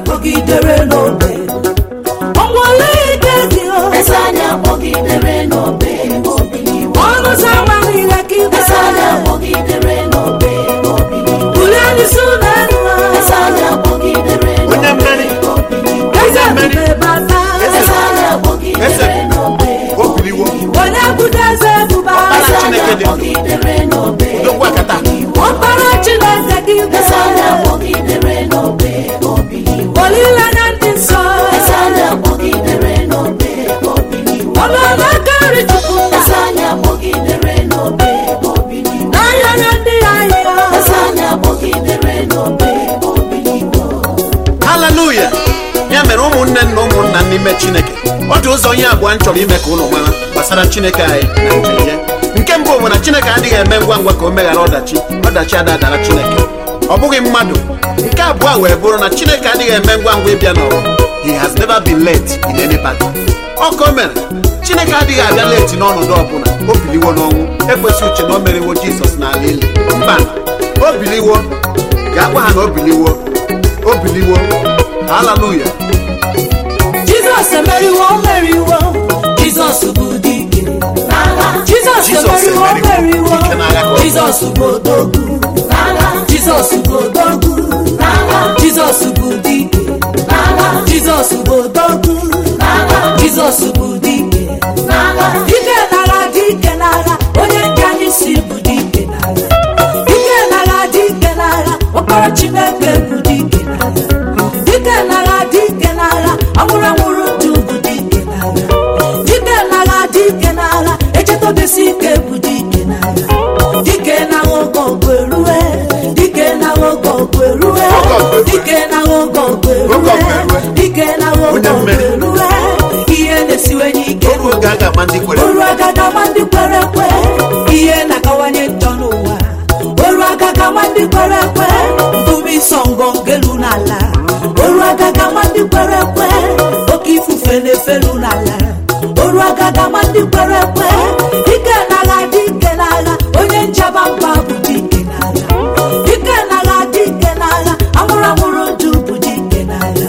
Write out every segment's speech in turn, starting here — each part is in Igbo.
akpọgidere n'obe ọnwale ike dị o eze anyị akpọgidere n'obe obiliwo ọnụ ụzọ ama niile ka igwe eze anyị akpọgidere n'obe obiliwo bulie n'isi ụlọ elu eze anyị akpọgidere onye mmeri eze ebube bata eze anyị akpọgidere n'obe o biliwo onye budo eze ebube eze Ọkpara anyị Chineke dị ndụ. akpọgidere n'obe odogwu akata ọkpara chineke ka igwe eze anyị akpọgidere n'obe obiliwo olileanya ndị nsọ eze anyị akpọgidere n'obe obiliwo ọlụọla aka nri chukwu eze anyị akpọgidere n'obe obiliwo n'anya na ndị ahịa eze anyị akpọgidere n'obe obiliwo haleluya ya mere ụmụnne na ụmụnna n'ime chineke ọ dị ụzọ ihe abụọ m chọrọ ime ka ụlọ mara gbasara chineke anyị na njem ya nke mbụ bụ na chineke adịghị eme ngwa ngwa ka o meghara ọdachi ọdachi adadara chineke ọ bụghị mmadụ nke abụọ wee bụrụ na chineke adịghị eme ngwa ngwa ịbịa n'ọrụ he has never been late in any battle ọ ka o mere chineke adịghị abịa leti n'ọnọdụ ọbụla o biliwo n'ọnwụ ekwesị uche na o meriwo jizọs n'ala ili mba o biliwo ga-agwa ha na o biliwo o biliwo haleluya jizọs emeriwo o meriwo jizọs bụ dike n'agha jizọs Jizọs emeriwo o emeriwo meriwo dike n'agha ka ọ bụ. jizọs bụ odogwu n'agha jizọs bụ odogwu n'agha jizọs bụ dike n'agha jizọs bụ odogwu jizọs bụ dike n'agha dike n'agha dike n'agha onye nke anyị si bụ dike n'agha dike n'agha dike n'agha ọkpara chineke bụ dike n'agha dike n'agha dike n'agha anwụrụ anwụrụ ndụ bụ dike n'agha dike n'agha dike n'agha echetobesi ike bụ dike n'agha dike n'agha oge ọgụ erue dike n'agha oge ọgụ erue Oge ọgụ erue. dike n'agha oge ọgụ Oge ọgụ erue erue. dike n'agha oge Onye ọgụ mmeri. erue ihe na-esiwenye ike oru oge a ga-ama ndị kwere oru agaga ma ndị kwere ekwe ihe na-akawanye njọ n'ụwa oru agaga ma ndị kwere ekwe mbume ịsọ ngọngọ elu n'ala oru agaga ma ndị kwere ekwe oke ifufe na-efelu n'ala oru agaga ma ndị kwere ekwe dike n'agha dike n'agha onye njaba mba bụ dike n'agha dike n'agha dike n'agha amụrụ amụrụ ndụ bụ dike n'agha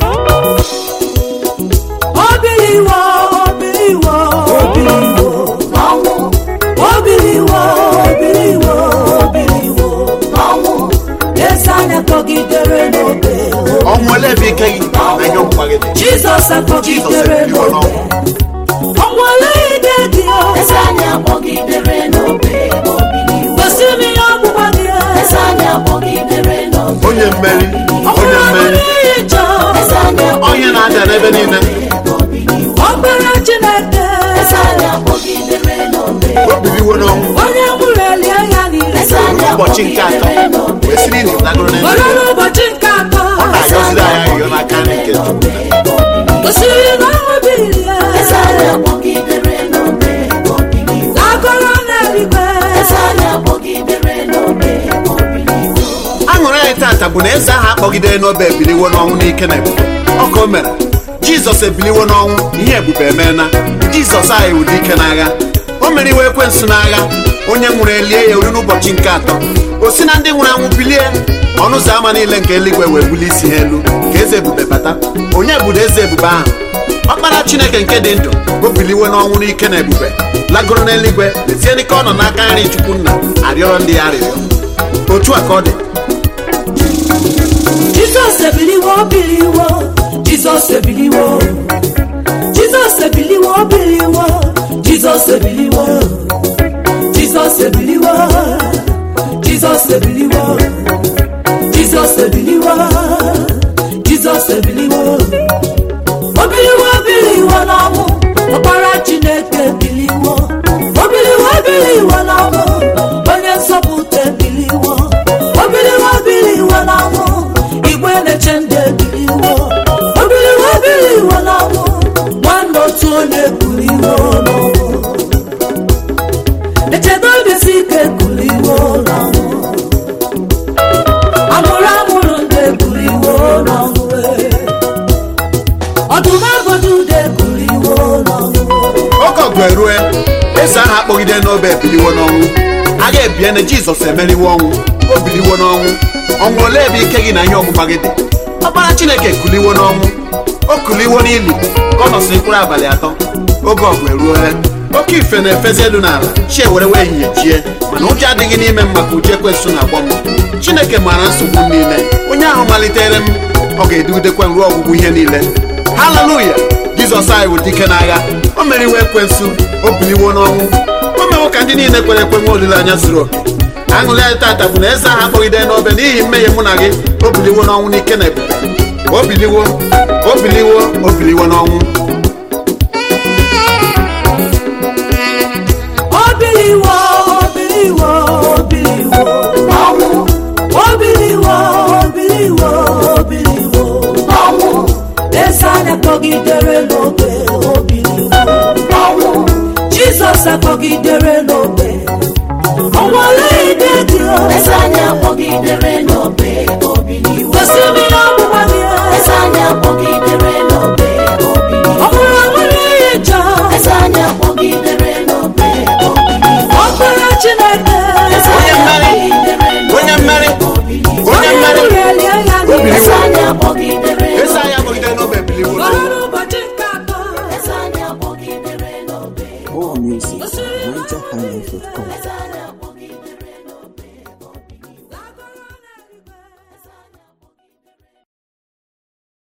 obiliwo obiliwo obiliwo n'ọnwụ obiliwo obiliwo obiliwo n'ọnwụ eze anya kpọgidere n'obe ọnwụ ele ebe ike gị na ihe ọgbụgba gị dị jizọs akpọgidere Jizọs ebiliwo n'obe ọnwale ide dị o eze anyị akpọgidere n'obe obiliwo gosi m ihe ọgbụgba gị eze anyị akpọgidere n'obe onye mmeri onye ọbụrụ mmeri ihe njọ eze anyị onye na-abịa n'ebe niile obiliwo ọkpara chineke eze anyị akpọgidere n'obe o biliwo n'ọnwụ onye nwụrụ elie ya niile eze anyị ụbọchị nke atọ akpọgidere n'obe wee siri na ịdagoro na were n'ụbọchị nke atọ ọ na-agọziri anyị arịrịọ n'aka nri nke Chukwu. gosiri na ọ bilie eze anyị akpọgidere n'obe obiliwo n'agọrọ n'eluigwe eze anyị akpọgidere n'obe obiliwo aṅụrị anyị tata bụ na eze ahụ akpọgidere n'obe ebiliwo n'ọnwụ n'ike na ebube ọ ka o mere jizọs ebiliwo n'ọnwụ ihe ebube emeela jizọs anyị wụ dike n'agha o meriwo ekwensu n'agha onye nwụrụ elie ya ori n'ụbọchị nke atọ o si na ndị nwụrụ anwụ bilie ọnụ ụzọ ámá niile nke eluigwe wee bulie isi ha elu ka eze ebube bata onye bụ eze ebube ahụ ọkpara chineke nke dị ndụ o biliwo n'ọnwụ n'ike na ebube lagoro n'eluigwe lezie n'ike ọ nọ n'aka nri chukwu nna arịọrọ ndị ya arịrịọ otu a ka ọ dị jizọs ebiliwo biliwo jizọs ebiliwo jizọs ebiliwo biliwo jizọs ebiliwo jizọs ebiliwo jizọs ebiliwo jizọs ebiliwo jizọs ebiliwo obiliwo biliwo n'ọnwụ ọkpara chineke biliwo obiliwo biliwo n'ọnwụ onye nzọpụta ebiliwo obiliwo biliwo n'ọnwụ igwe na-eche ndị ebiliwo obiliwo biliwo n'ọnwụ nwanne otu onye kuliwo n'ọnwụ echebe obisi ike kuliwo n'ọnwụ amụrụ amụrụ ndị kuliwo n'ọnwụ ọdụm agọdụ ude kuliwo n'ọnwụ oge ọgụ erue eze ahụ akpọgide n'obe ebiliwo n'ọnwụ a ga-ebie na jizọs emeriwo ọnwụ o biliwo n'ọnwụ ọnwụ ole ebe ike gị na ihe ọgbụgba gị dị ọkpara chineke kuliwo n'ọnwụ o kuliwo n'ili ka ọ nọsịrị mkpụrụ abalị atọ oge ọgụ eruola oke ife na-efezi elu n'ala chi ewere wee ehihie chie mana ụjọ adịghị n'ime m maka uche ekwesụ na-agbọ m chineke maara nsogbu m niile onye ahụ malitere m ọ ga-edugidekwa m ruo ọgwụgwụ ihe niile haleluya jizọs anyị bụ dike n'agha o meriwo ekwensu o biliwo n'ọnwụ o mewo ka ndị niile kwere ekwe nwe olileanya zuru oke aṅụrị anyị tata bụ na eze ahụ akpọgide n'obe n'ihi mmehie mụ na gị o biliwo n'ọnwụ n'ike na ebube o biliwo o biliwo o biliwo n'ọnwụ Obiliwo, obiliwo, obiliwo. ọnwụ Obiliwo, obiliwo, obiliwo. ọnwụ Eze anyị akpọgidere n'obe, obiliwo. ọnwụ Jizọs akpọgidere n'obe. O nwere ide dị o. eze anyị akpọgidere n'obe obiliwo Gosi m ihe ọgbụgba gị. eze anyị akpọgidere n'obe Ọ obiliwo bụrụ o nwere ihe njọ. eze anyị akpọgidere n'obe obiliwo Ọkpara Chineke. eze Onye anyị mmeri, akpọgidere onye mmeri, obiliwo onye mmeri Urieli anya gị. Obiliwo. eze anyị akpọgidere eze anyị akpọgide n'obe biliwo Bụrụ n'ọnwụ n'ụbọchị nke atọ. eze anyị akpọgidere n'obe More music at NigerHighlife.com. eze anyị